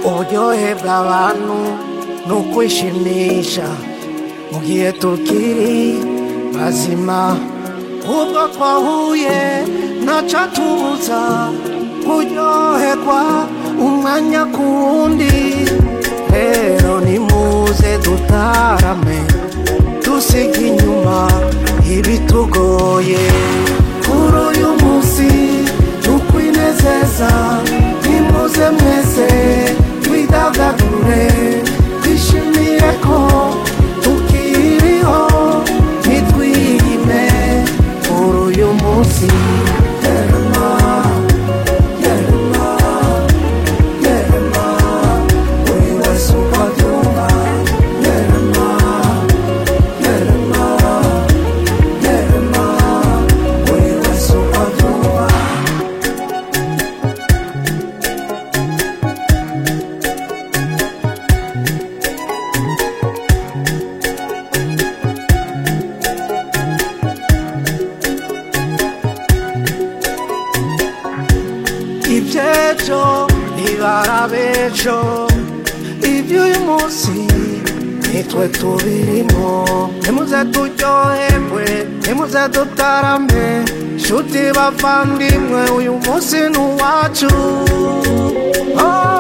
kuryohera abantu ni ukwishimisha mu gihe tukiri bazima ubwo twahuye ntacyo tubuza kuryoherwa umwanya ku wundi rero nimuze dutarame dusiga inyuma ibitugoye kuri uyu munsi tukwinezeza nimuze mwese twidagadure twishimire ko tukiriho ntitwihime kuri uyu munsi Yerema, Yerema, Yerema, buri wese uko abyumva Yerema, Yerema, Yerema, buri wese uko abyumva iby'ejo ntibarabejo iby'uyu munsi nitwe tubirimo nimuze turyoherwe nimuze dutarame nshuti bavandimwe uyu munsi ni uwacu Oh,